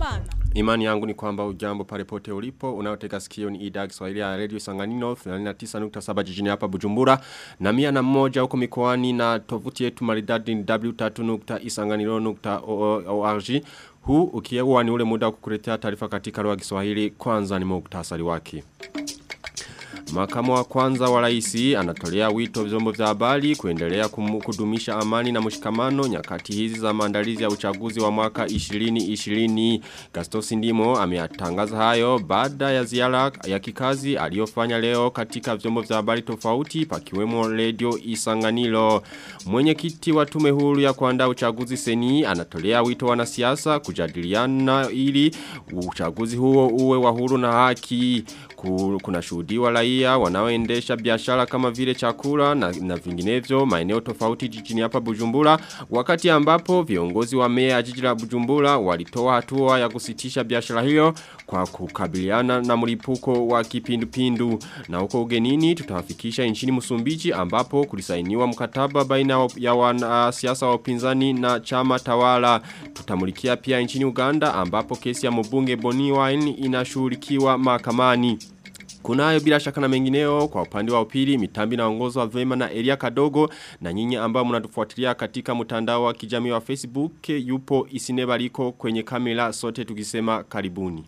Habyarimana. Imani yangu ni kwamba ujambo pale pote ulipo, unaotega sikio ni idhaa Kiswahili ya Radio Sanganino 89.7 jijini hapa Bujumbura na mia na mmoja huko mikoani na tovuti yetu maridadi ni w3.isanganiro.org. Huu ukiwa ni ule muda wa kukuletea taarifa katika lugha ya Kiswahili, kwanza ni muktasari wake. Makamu wa kwanza wa raisi anatolea wito vyombo vya habari kuendelea kudumisha amani na mshikamano nyakati hizi za maandalizi ya uchaguzi wa mwaka 2020. Gastos Ndimo ameyatangaza hayo baada ya ziara ya kikazi aliyofanya leo katika vyombo vya habari tofauti pakiwemo Radio Isanganiro. Mwenyekiti wa tume huru ya kuandaa uchaguzi seni anatolea wito wanasiasa kujadiliana ili uchaguzi huo uwe wa huru na haki. Kuna shuhudiwa raia wanaoendesha biashara kama vile chakula na, na vinginevyo maeneo tofauti jijini hapa Bujumbura wakati ambapo viongozi wa mea jiji la Bujumbura walitoa hatua ya kusitisha biashara hiyo kwa kukabiliana na mlipuko wa kipindupindu na huko ugenini tutawafikisha nchini Msumbiji ambapo kulisainiwa mkataba baina ya wanasiasa wa upinzani na chama tawala tutamulikia pia nchini Uganda ambapo kesi ya mbunge Boni Wine inashughulikiwa mahakamani Kunayo bila shaka na mengineo kwa upande wa upili mitambi na ongozo wa vema na Elia Kadogo na nyinyi ambao mnatufuatilia katika mtandao wa kijamii wa Facebook yupo isinebaliko kwenye kamera sote tukisema karibuni.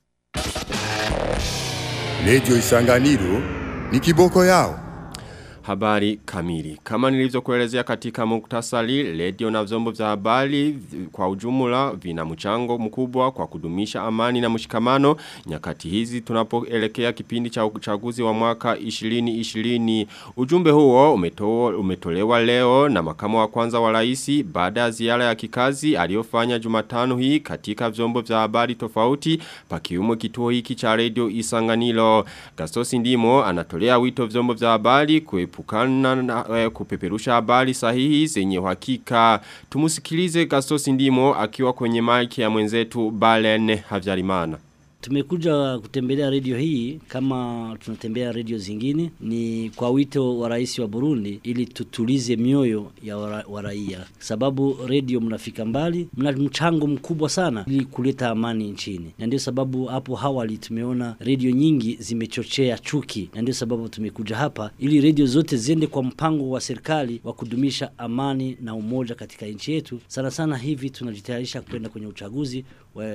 Radio Isanganiro ni kiboko yao. Habari kamili. Kama nilivyokuelezea katika muktasari, radio na vyombo vya habari kwa ujumla vina mchango mkubwa kwa kudumisha amani na mshikamano nyakati hizi tunapoelekea kipindi cha uchaguzi wa mwaka 2020. Ujumbe huo umeto, umetolewa leo na makamu wa kwanza wa rais baada ya ziara ya kikazi aliyofanya Jumatano hii katika vyombo vya habari tofauti pakiwemo kituo hiki cha radio Isanganiro. Gastos Ndimo anatolea wito vyombo vya habari kuepuka kuepukana na e, kupeperusha habari sahihi zenye uhakika. Tumusikilize Gastos Ndimo akiwa kwenye mic ya mwenzetu Balen Havyarimana. Tumekuja kutembelea redio hii kama tunatembea redio zingine ni kwa wito wa rais wa Burundi ili tutulize mioyo ya wa raia. Sababu redio mnafika mbali, mna mchango mkubwa sana ili kuleta amani nchini. Na ndio sababu hapo awali tumeona redio nyingi zimechochea chuki. Na ndio sababu tumekuja hapa ili redio zote ziende kwa mpango wa serikali wa kudumisha amani na umoja katika nchi yetu. Sana sana hivi tunajitayarisha kwenda kwenye uchaguzi wa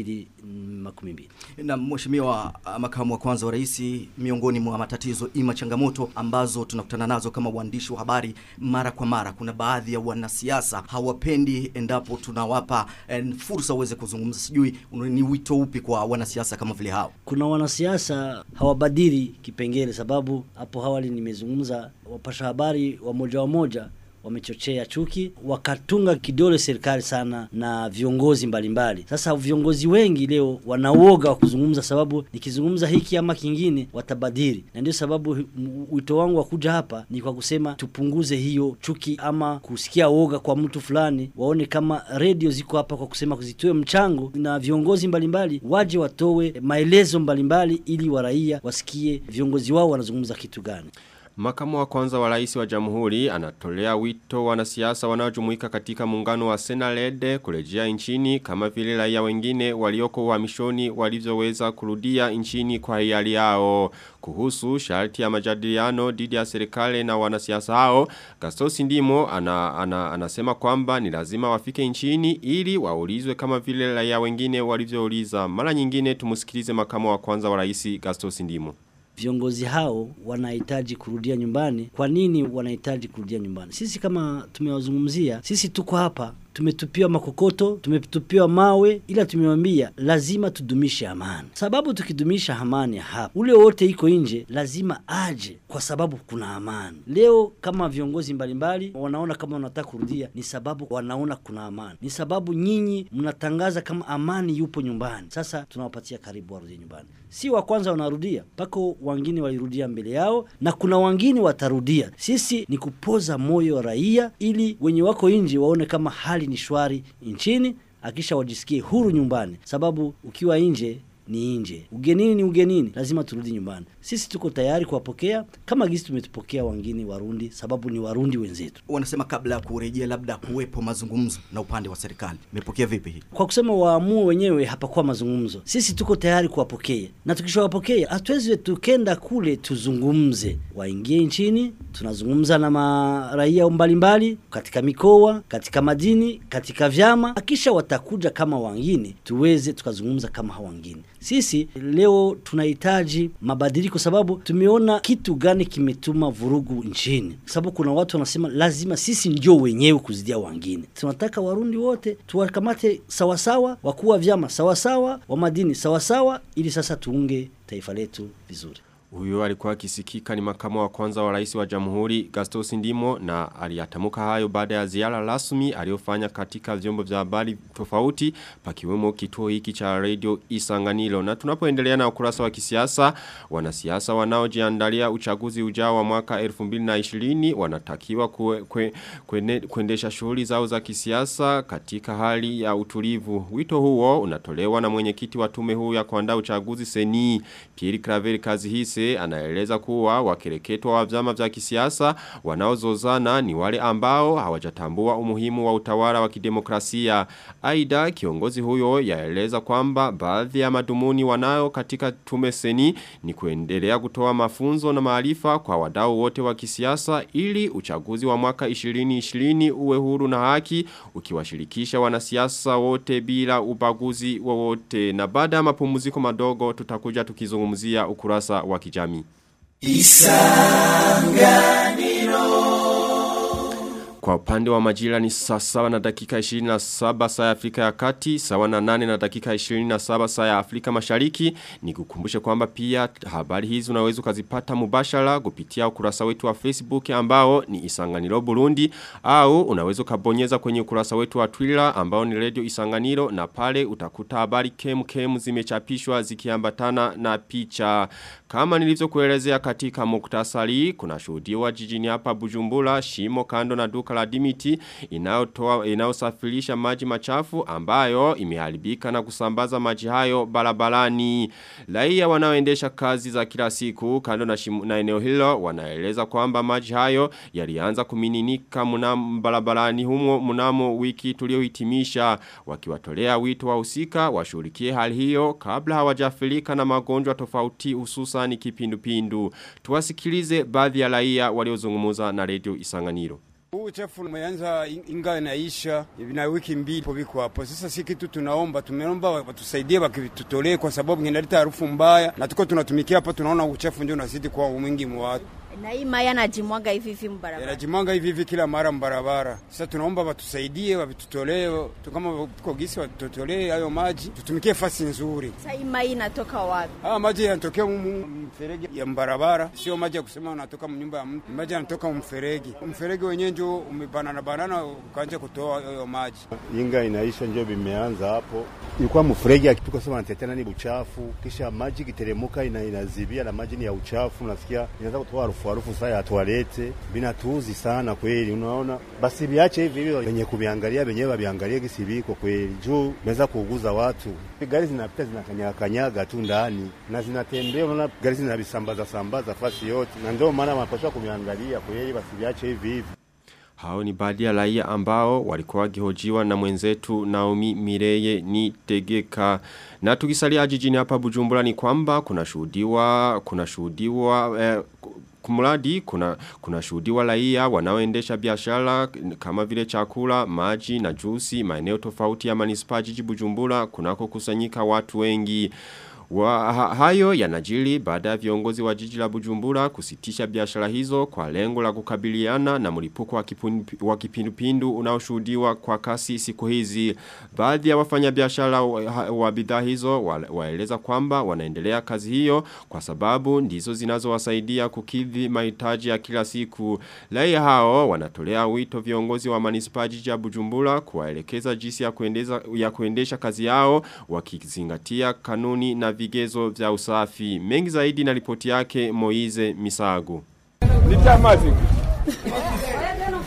2012. Na mheshimiwa makamu wa kwanza wa rais, miongoni mwa matatizo ima changamoto ambazo tunakutana nazo kama waandishi wa habari mara kwa mara, kuna baadhi ya wanasiasa hawapendi endapo tunawapa en, fursa uweze kuzungumza. Sijui ni wito upi kwa wanasiasa kama vile hao? Kuna wanasiasa hawabadili kipengele, sababu hapo awali nimezungumza, wapasha habari wa moja wa moja wamechochea chuki wakatunga kidole serikali sana na viongozi mbalimbali mbali. Sasa viongozi wengi leo wanaoga wa kuzungumza sababu nikizungumza hiki ama kingine watabadili na ndio sababu wito wangu wa kuja hapa ni kwa kusema tupunguze hiyo chuki ama kusikia woga kwa mtu fulani waone kama redio ziko hapa kwa kusema kuzitoe mchango na viongozi mbalimbali mbali, waje watowe maelezo mbalimbali mbali, ili waraia wasikie viongozi wao wanazungumza kitu gani Makamu wa kwanza wa rais wa jamhuri anatolea wito wanasiasa wanaojumuika katika muungano wa Senalede kurejea nchini kama vile raia wengine walioko uhamishoni walivyoweza kurudia nchini kwa hiari yao. Kuhusu sharti ya majadiliano dhidi ya serikali na wanasiasa hao, Gastos Ndimo ana, ana, anasema kwamba ni lazima wafike nchini ili waulizwe kama vile raia wengine walivyouliza. Mara nyingine tumusikilize makamu wa kwanza wa rais Gastos Ndimo viongozi hao wanahitaji kurudia nyumbani. Kwa nini wanahitaji kurudia nyumbani? Sisi kama tumewazungumzia, sisi tuko hapa tumetupiwa makokoto, tumetupiwa mawe, ila tumewambia lazima tudumishe amani, sababu tukidumisha amani hapa, ule wote iko nje lazima aje, kwa sababu kuna amani. Leo kama viongozi mbalimbali wanaona kama wanataka kurudia, ni sababu wanaona kuna amani, ni sababu nyinyi mnatangaza kama amani yupo nyumbani. Sasa tunawapatia karibu warudie nyumbani, si wa kwanza wanarudia, mpaka wengine walirudia mbele yao na kuna wengine watarudia. Sisi ni kupoza moyo wa raia, ili wenye wako nje waone kama hali hali ni shwari nchini akisha wajisikie huru nyumbani sababu ukiwa nje ni nje. Ugenini ni ugenini, lazima turudi nyumbani. Sisi tuko tayari kuwapokea kama gisi tumetupokea wengine Warundi, sababu ni Warundi wenzetu. Wanasema kabla ya kurejea labda kuwepo mazungumzo na upande wa serikali. Mmepokea vipi hii? Kwa kusema waamue wenyewe, hapakuwa mazungumzo. Sisi tuko tayari kuwapokea, na tukishawapokea hatuwezi tukenda kule tuzungumze, waingie nchini, tunazungumza na maraia mbalimbali katika mikoa, katika madini, katika vyama, akisha watakuja kama wengine, tuweze tukazungumza kama hawa wengine. Sisi leo tunahitaji mabadiliko, sababu tumeona kitu gani kimetuma vurugu nchini, sababu kuna watu wanasema lazima sisi ndio wenyewe kuzidia wengine. Tunataka Warundi wote tuwakamate sawasawa, wakuu wa vyama sawasawa, wa madini sawasawa, ili sasa tuunge taifa letu vizuri. Huyo alikuwa akisikika ni makamu wa kwanza wa rais wa jamhuri Gastos Ndimo na aliyatamuka hayo baada ya ziara rasmi aliyofanya katika vyombo vya habari tofauti pakiwemo kituo hiki cha radio Isanganiro. Na tunapoendelea na ukurasa wa kisiasa, wanasiasa wanaojiandalia uchaguzi ujao wa mwaka 2020 wanatakiwa kue, kue, kuene, kuendesha shughuli zao za kisiasa katika hali ya utulivu. Wito huo unatolewa na mwenyekiti wa tume huu ya kuandaa uchaguzi Seni Pierre Claver Kazihise anaeleza kuwa wakereketwa wa vyama vya kisiasa wanaozozana ni wale ambao hawajatambua umuhimu wa utawala wa kidemokrasia. Aida kiongozi huyo yaeleza kwamba baadhi ya madumuni wanayo katika tume seni ni kuendelea kutoa mafunzo na maarifa kwa wadau wote wa kisiasa ili uchaguzi wa mwaka 2020 uwe huru na haki ukiwashirikisha wanasiasa wote bila ubaguzi wowote. Na baada ya mapumziko madogo tutakuja tukizungumzia ukurasa wa kijamii. Kwa upande wa majira ni saa sawa na dakika 27 saa ya Afrika ya kati, sawa na 8 na dakika 27 saa ya Afrika mashariki. Ni kukumbushe kwamba pia habari hizi unaweza ukazipata mubashara kupitia ukurasa wetu wa Facebook ambao ni Isanganiro Burundi au unaweza ukabonyeza kwenye ukurasa wetu wa Twitter ambao ni Radio Isanganiro na pale utakuta habari kem kem zimechapishwa zikiambatana na picha. Kama nilivyokuelezea katika muktasari, kuna shuhudiwa jijini hapa Bujumbura, shimo kando na duka la Dimiti inayotoa inayosafirisha maji machafu ambayo imeharibika na kusambaza maji hayo barabarani. Raia wanaoendesha kazi za kila siku kando na, shimu, na eneo hilo wanaeleza kwamba maji hayo yalianza kumininika mnamo barabarani humo mnamo wiki tuliohitimisha wakiwatolea wito wa usika washughulikie hali hiyo kabla hawajafilika na magonjwa tofauti hususan kipindupindu. Tuwasikilize baadhi ya raia waliozungumza na Radio Isanganiro. Huu uchafu umeanza inga inaisha na wiki mbili poviko hapo. Sasa si kitu tunaomba, tumeomba watusaidie wakitutolee, kwa sababu inaleta harufu mbaya, na tuko tunatumikia hapa, tunaona uchafu ndio unazidi kwa mwingi mwa watu na hii maya najimwaga hivi hivi mbarabara. Yanajimwaga hivi hivi kila mara mbarabara. Sasa tunaomba watusaidie, wavitutolee, kama tuko gisi watutolee hayo maji, tutumikie fasi nzuri. Sasa hii mai inatoka wapi? Ah, maji yanatokea mferegi ya mbarabara, sio maji ya kusema unatoka mnyumba ya mtu. Maji yanatoka mferegi. Mferegi wenyewe ndio umebanana banana ukaanza kutoa hayo maji. Inga inaisha ndio vimeanza hapo. Ilikuwa mferegi akituka sema anatetana ni uchafu, kisha maji kiteremuka ina, inazibia na maji ni ya uchafu, unasikia inaanza kutoa harufu harufu saa ya toalete binatuuzi sana kweli. Unaona, basi viache hivi hivyo, wenye kuviangalia wenyewe waviangalie gisi viko kweli, juu meweza kuuguza watu. Gari zinapita zinakanyaga kanyaga tu ndani na zinatembea, unaona gari zinavisambaza sambaza fasi yote, na ndio maana wanapaswa kuviangalia kweli, basi viache hivi hivi. Hao ni baadhi ya raia ambao walikuwa wakihojiwa na mwenzetu Naomi Mireye ni Tegeka. Na tukisalia jijini hapa Bujumbura ni kwamba kuna shuhudiwa kuna shuhudiwa eh, kumradi kuna kuna shuhudiwa raia wanaoendesha biashara kama vile chakula, maji na juisi maeneo tofauti ya manispaa jiji Bujumbura kunako kusanyika watu wengi. Wa, ha, hayo yanajiri baada ya viongozi wa jiji la Bujumbura kusitisha biashara hizo kwa lengo la kukabiliana na mlipuko wa, wa kipindupindu unaoshuhudiwa kwa kasi siku hizi. Baadhi ya wafanyabiashara wa, wa bidhaa hizo wa, waeleza kwamba wanaendelea kazi hiyo kwa sababu ndizo zinazowasaidia kukidhi mahitaji ya kila siku. Raia hao wanatolea wito viongozi wa manispaa jiji ya Bujumbura kuwaelekeza jinsi ya kuendeza ya kuendesha kazi yao wakizingatia kanuni na vigezo vya usafi. Mengi zaidi na ripoti yake Moize Misago.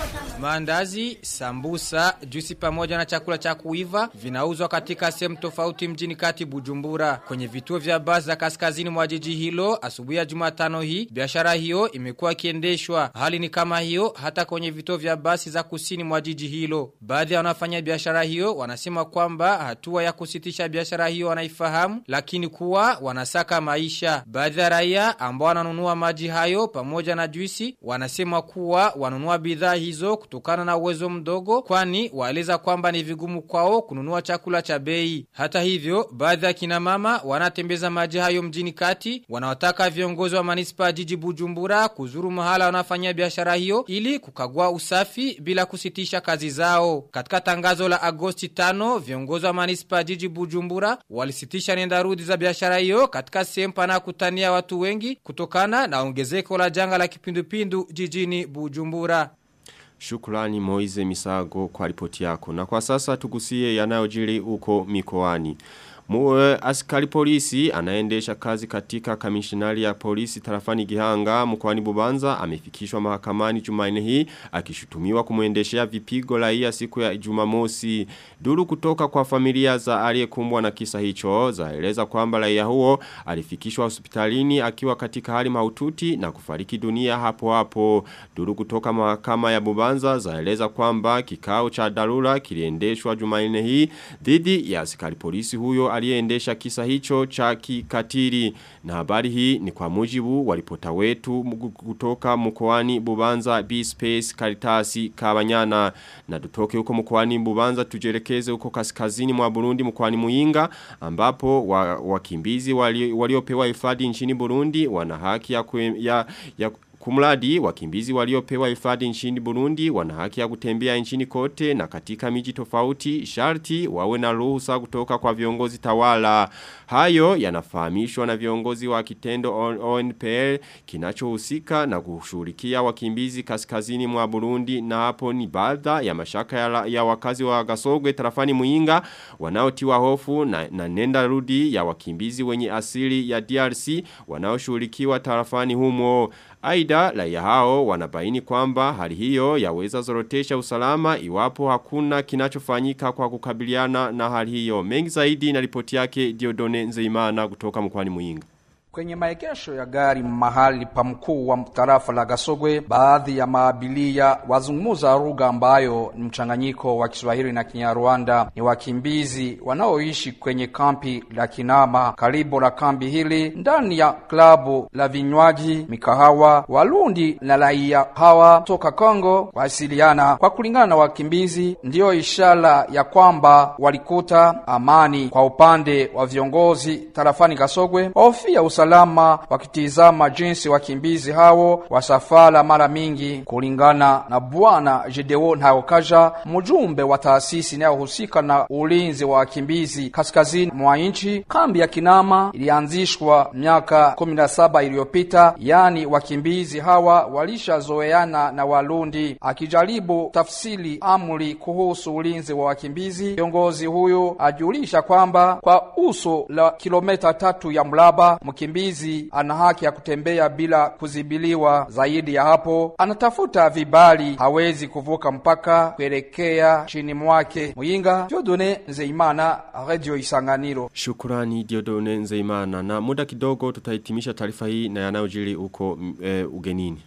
Maandazi, sambusa, juisi pamoja na chakula cha kuiva vinauzwa katika sehemu tofauti mjini kati Bujumbura. Kwenye vituo vya basi za kaskazini mwa jiji hilo asubuhi ya Jumatano hii biashara hiyo imekuwa ikiendeshwa. Hali ni kama hiyo hata kwenye vituo vya basi za kusini mwa jiji hilo. Baadhi ya wanaofanya biashara hiyo wanasema kwamba hatua ya kusitisha biashara hiyo wanaifahamu lakini kuwa wanasaka maisha. Baadhi ya raia ambao wananunua maji hayo pamoja na juisi wanasema kuwa wanunua bidhaa hizo kutokana na uwezo mdogo kwani waeleza kwamba ni vigumu kwao kununua chakula cha bei. Hata hivyo baadhi ya kina mama wanatembeza maji hayo mjini kati wanawataka viongozi wa manispa jiji Bujumbura kuzuru mahala wanafanyia biashara hiyo ili kukagua usafi bila kusitisha kazi zao. Katika tangazo la Agosti 5 viongozi wa manispa jiji Bujumbura walisitisha nenda rudi za biashara hiyo katika sehemu panakutania watu wengi kutokana na ongezeko la janga la kipindupindu jijini Bujumbura. Shukrani Moize Misago kwa ripoti yako. Na kwa sasa tugusie yanayojiri uko mikoani. Muwe askari polisi anaendesha kazi katika kamishinari ya polisi tarafani Gihanga mkoani Bubanza amefikishwa mahakamani Jumanne hii akishutumiwa kumuendeshea vipigo raia siku ya Jumamosi. Duru kutoka kwa familia za aliyekumbwa na kisa hicho zaeleza kwamba raia huo alifikishwa hospitalini akiwa katika hali mahututi na kufariki dunia hapo hapo. Duru kutoka mahakama ya Bubanza zaeleza kwamba kikao cha dharura kiliendeshwa Jumanne hii dhidi ya askari polisi huyo aliyeendesha kisa hicho cha kikatiri. Na habari hii ni kwa mujibu wa ripota wetu kutoka mkoani Bubanza B-Space Karitasi Kabanyana. Na tutoke huko mkoani Bubanza tujelekeze huko kaskazini mwa Burundi mkoani Muyinga ambapo wakimbizi wa waliopewa wali hifadhi nchini Burundi wana haki ya, kwe, ya, ya Kumradi wakimbizi waliopewa hifadhi nchini Burundi wana haki ya kutembea nchini kote na katika miji tofauti sharti wawe na ruhusa kutoka kwa viongozi tawala. Hayo yanafahamishwa na viongozi wa kitendo ONPL kinachohusika na kushughulikia wakimbizi kaskazini mwa Burundi na hapo ni baadhi ya mashaka ya, ya wakazi wa Gasogwe tarafani Muinga wanaotiwa hofu na, na nenda rudi ya wakimbizi wenye asili ya DRC wanaoshughulikiwa tarafani humo. Aida raia hao wanabaini kwamba hali hiyo yaweza zorotesha usalama iwapo hakuna kinachofanyika kwa kukabiliana na hali hiyo. Mengi zaidi na ripoti yake Diodone Nzeimana kutoka mkwani Muinga. Kwenye maegesho ya gari mahali pa mkuu wa tarafa la Gasogwe, baadhi ya maabilia wazungumuza lugha ambayo ni mchanganyiko wa Kiswahili na Kinyarwanda. Ni wakimbizi wanaoishi kwenye kampi la Kinama. Karibu na kambi hili, ndani ya klabu la vinywaji, mikahawa, Warundi na raia hawa toka Kongo wasiliana. Kwa kulingana na wakimbizi, ndiyo ishara ya kwamba walikuta amani. Kwa upande wa viongozi tarafani Gasogwe, wahofia usalama wakitizama jinsi wakimbizi hao wasafara mara mingi. Kulingana na bwana Jedeo Ntayokaja, mjumbe wa taasisi inayohusika na ulinzi wa wakimbizi kaskazini mwa nchi, kambi ya Kinama ilianzishwa miaka kumi na saba iliyopita, yaani wakimbizi hawa walishazoeana na Warundi. Akijaribu tafsiri amri kuhusu ulinzi wa wakimbizi, kiongozi huyu ajulisha kwamba kwa uso la kilomita tatu ya mraba mkimbizi ana haki ya kutembea bila kuzibiliwa. Zaidi ya hapo, anatafuta vibali, hawezi kuvuka mpaka kuelekea chini mwake. Muyinga, Diodone Nzeimana, Radio Isanganiro. Shukurani Diodone Nzeimana. Na muda kidogo tutahitimisha taarifa hii na yanayojiri huko e, ugenini.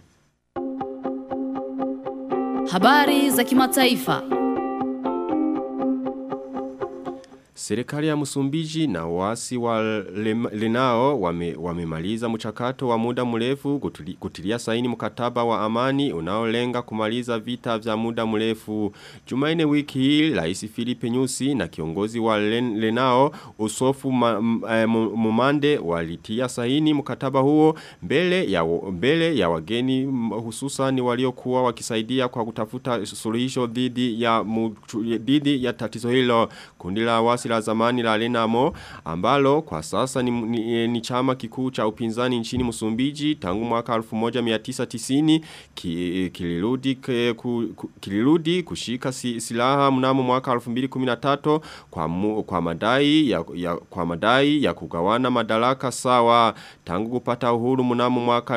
Habari za kimataifa. Serikali ya Msumbiji na wasi wa Lenao wamemaliza wame mchakato wa muda mrefu kutili, kutilia saini mkataba wa amani unaolenga kumaliza vita vya muda mrefu. Jumaine wiki hii Rais Filipe Nyusi na kiongozi wa Len, Lenao Usofu ma, m, Mumande walitia saini mkataba huo mbele ya mbele ya wageni hususan waliokuwa wakisaidia kwa kutafuta suluhisho dhidi ya dhidi ya tatizo hilo. Kundi la wasi la la zamani la Renamo ambalo kwa sasa ni, ni, ni chama kikuu cha upinzani nchini Msumbiji tangu mwaka 1990 ki, kilirudi ke- ku, ku, kilirudi kushika si, silaha mnamo mwaka 2013 kwa mu, kwa madai ya, ya kwa madai ya kugawana madaraka sawa tangu kupata uhuru mnamo mwaka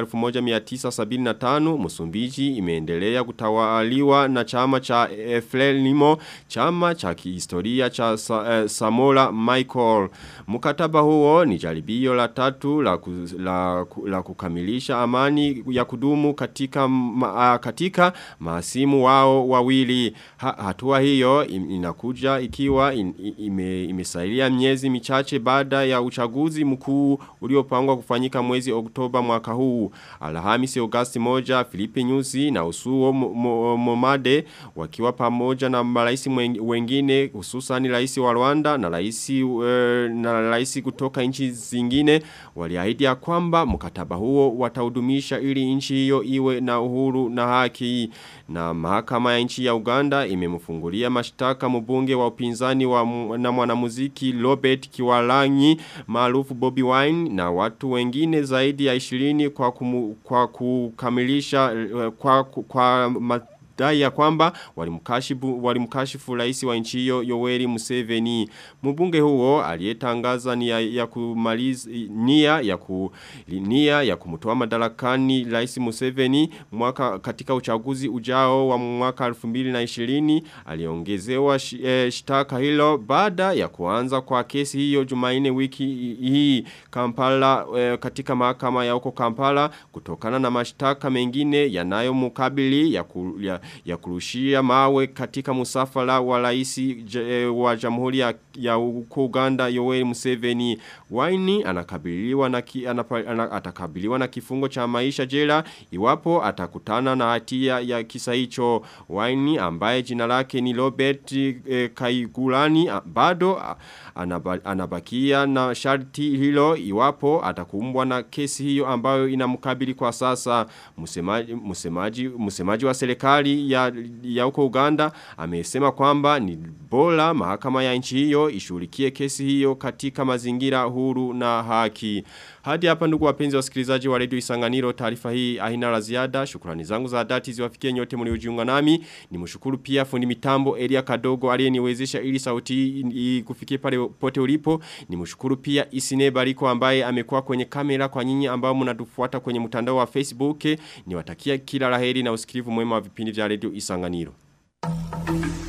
1975 Msumbiji imeendelea kutawaliwa na chama cha eh, Frelimo chama cha kihistoria cha sa, eh, Samora Michael mkataba huo ni jaribio la tatu la, ku, la, ku- la kukamilisha amani ya kudumu katika ma, katika maasimu wao wawili ha, hatua hiyo im- inakuja ikiwa in, i- ime, imesailia miezi michache baada ya uchaguzi mkuu uliopangwa kufanyika mwezi Oktoba mwaka huu Alhamisi Agosti moja Filipe Nyusi na Usuo Mo- Mo- Momade wakiwa pamoja na marais mwen- wengine hususan rais wa Rwanda na rais eh, na rais kutoka nchi zingine waliahidi ya kwamba mkataba huo wataudumisha ili nchi hiyo iwe na uhuru na haki na mahakama ya nchi ya Uganda imemfungulia mashtaka mbunge wa upinzani wa mu- na mwanamuziki Robert Kiwalanyi maarufu Bobby Wine na watu wengine zaidi ya 20 kwa kumu, kwa kukamilisha eh, kwa kwa, kwa ma, dai ya kwamba walimkashifu walimkashifu rais wa nchi hiyo Yoweri Museveni mbunge huo aliyetangaza nia ya kumaliza nia ya ku nia ya kumtoa madarakani rais Museveni mwaka katika uchaguzi ujao wa mwaka 2020 aliongezewa shi, eh, shtaka hilo baada ya kuanza kwa kesi hiyo Jumanne wiki hii Kampala eh, katika mahakama ya huko Kampala kutokana na mashtaka mengine yanayomkabili ya, ku, ya, ya kurushia mawe katika musafara wa rais ja, wa Jamhuri ya, ya huko Uganda Yoweri Museveni Waini anakabiliwa na ki, anapa, ana, atakabiliwa na kifungo cha maisha jela iwapo atakutana na hatia ya kisa hicho Waini ambaye jina lake ni Robert eh, Kaigulani ah, bado ah, anaba, anabakia na sharti hilo iwapo atakumbwa na kesi hiyo ambayo inamkabili kwa sasa msemaji msemaji msemaji wa serikali ya ya huko Uganda amesema kwamba ni bora mahakama ya nchi hiyo ishughulikie kesi hiyo katika mazingira huru na haki hadi hapa ndugu wapenzi wasikilizaji wa Radio Isanganiro taarifa hii haina la ziada shukrani zangu za dhati ziwafikie nyote mliojiunga nami nimshukuru pia fundi mitambo Elia Kadogo aliyeniwezesha ili sauti hii kufikie pale pote ulipo nimshukuru pia Isine Bariko ambaye amekuwa kwenye kamera kwa nyinyi ambao mnatufuata kwenye mtandao wa Facebook niwatakia kila laheri na usikilivu mwema wa vipindi vya Radio Isanganiro